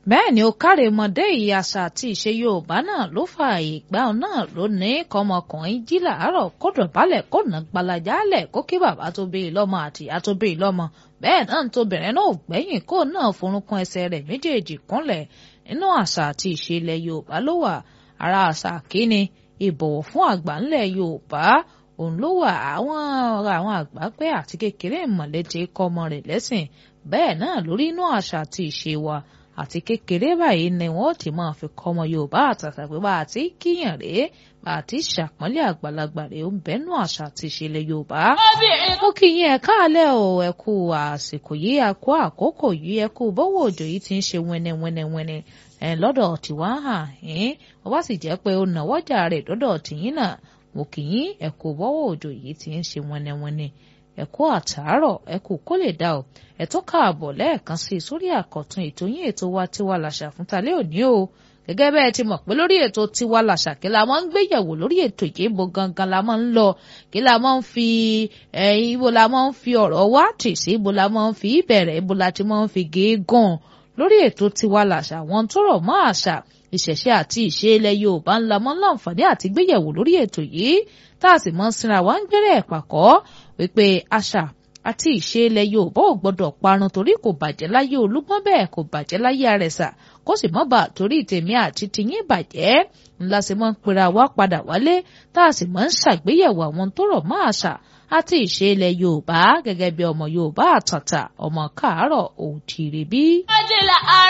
bẹ́ẹ̀ ni ó kárèmọdé ìyí àṣà àti ìṣe yorùbá náà ló fa ìgbà náà lónìí kọmọkùnrin jí làárọ̀ kó dọ̀bálẹ̀ kó nà gbalajálẹ̀ kó kí bàbá tó bí i lọ́mọ àti ìyá tó bí i lọ́mọ bẹ́ẹ̀ náà ń tóbìnrin náà gbẹ̀yìn kó náà forúnkún ẹsẹ̀ rẹ̀ méjèèjì kúnlẹ̀ nínú àṣà àti ìṣe ilẹ̀ yorùbá ló wà ara àṣà kíni ìbọ̀wọ̀ fún àgbà ńlẹ̀ yorùbá òun ló wà àwọn àwọn àgbà pé àti kékeré ìmọ̀lẹ́tì kọ́ ọmọ rẹ̀ lẹ́sìn bẹ́ẹ̀ náà lórí inú àṣà àti ìṣe wa àti kékeré báyìí ni wọ́n ti máa fi kọ́ ọmọ yorùbá àtàtà pé bá a ti kíyàn rèé bá a ti ṣàpọ́nlé àgbàlagbà rèé ó ń bẹ́nu àṣà àti ìṣẹ̀lẹ̀ yorùbá. mo kí yín ẹ káàlẹ́ o ẹ kú àsìkò yìí ẹ kú àkókò yìí ẹ kú bọ́wọ́ òjò yìí ti ń ṣe wẹ́nẹ́wẹ́nẹ́wẹ́nẹ́ ẹ lọ́dọ̀ tiwa hàn ẹ́n wọ́n bá sì jẹ́ pé ó nàwọ́jà rẹ̀ lọ́dọ̀ tìyín náà mo kì í ẹ kú bọ́wọ́ òjò yìí ti ń ṣe wẹ́nẹ́wẹ́nẹ́ ẹ kú àtàárọ̀ ẹ kú kó lè dá o ẹ tó káàbọ̀ lẹ́ẹ̀kan sí i sórí àkọ́tún ètò yín ètò wa tiwa làṣà fún talẹ́ òní o gẹ́gẹ́ bẹ́ẹ̀ ti mọ̀ pé lórí ètò tiwa làṣà kí la máa ń gbéyẹ̀wò lórí ètò ìyébo gangan la máa ń lọ kí la máa ń fi ibo la máa ń fi ọ̀rọ̀ wá tì sí ibo la máa ń fi ìbẹ̀rẹ̀ ibo la ti máa ń fi gígùn lórí ètò tiwa làṣà wọn tó rọ̀ mọ́ àṣà ìṣẹ̀ṣe àti ìṣe ilẹ̀ Yorùbá ńlá mọ́ láǹfààní àti gbéyẹ̀wò lórí ètò yìí tá a sì mọ́ sinra wa ń gbẹ́rẹ́ ẹ̀pàkọ́ wípé àṣà àti ìṣe ilẹ̀ Yorùbá ò gbọ́dọ̀ parun torí kò bàjẹ́ láyé Olúgbọ́n bẹ́ẹ̀ kò bàjẹ́ láyé Àrẹ̀sà kó sì mọ́ bà torí tèmi àti tiyín bàjẹ́ ńlá sì mọ́ ń pera wá padà wálé tá a sì mọ́ ń ṣàgbéyẹ̀wò àwọn tó rọ̀ mọ́ àṣà àti ìṣe ilẹ̀ Yorùbá gẹ́gẹ́ bí ọmọ Yorùbá àtàtà ọmọ káàárọ̀ òjìrè bí.